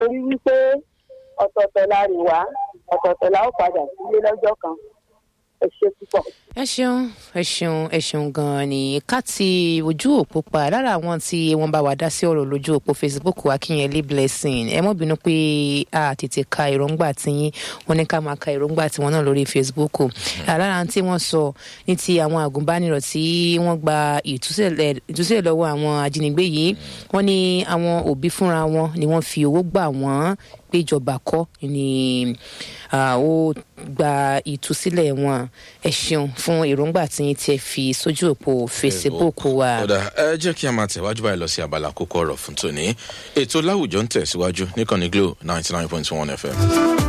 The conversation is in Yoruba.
torí wípé ọ̀tọ̀ọ̀tọ̀ la rìn wá ọ̀tọ̀ọ̀tọ̀ la ó padà sílé lọ́jọ́ kan ẹ ṣe púpọ̀. ẹ ṣeun ẹ ṣeun ẹ ṣeun ganan ni ká ti ojú òpó pa lára àwọn tí wọn bá wà dá sí ọ̀rọ̀ lójú òpó facebook akínyẹlé blessing ẹ mọ̀ bínú pé a tètè ka èròǹgbà tiyín wọn ní ká máa ka èròǹgbà tiwọn náà lórí facebook lára tí wọ́n sọ ní ti àwọn àgùnbánirọ̀ tí wọ́n gba ìtúsílẹ̀ ìtúsílẹ̀ lọ́wọ́ àwọn ajínigbé yìí wọ́n ní àwọn òbí fúnra wọn ni wọ́n fi owó gbà wọ́n pé ìjọba kọ́ ni ah, ó gba ìtúsílẹ̀ wọn ẹ ṣeun fún èròǹgbà tí yín tí ẹ fi sójú òpó facebook wa. ọ̀dà ẹ jẹ́ kí a máa tẹ̀wájú báyìí lọ sí abala kókó ọ̀rọ̀ fún tòní ètò láwùjọ ń tẹ̀síwájú níkànnì glo ninety nine point one fm.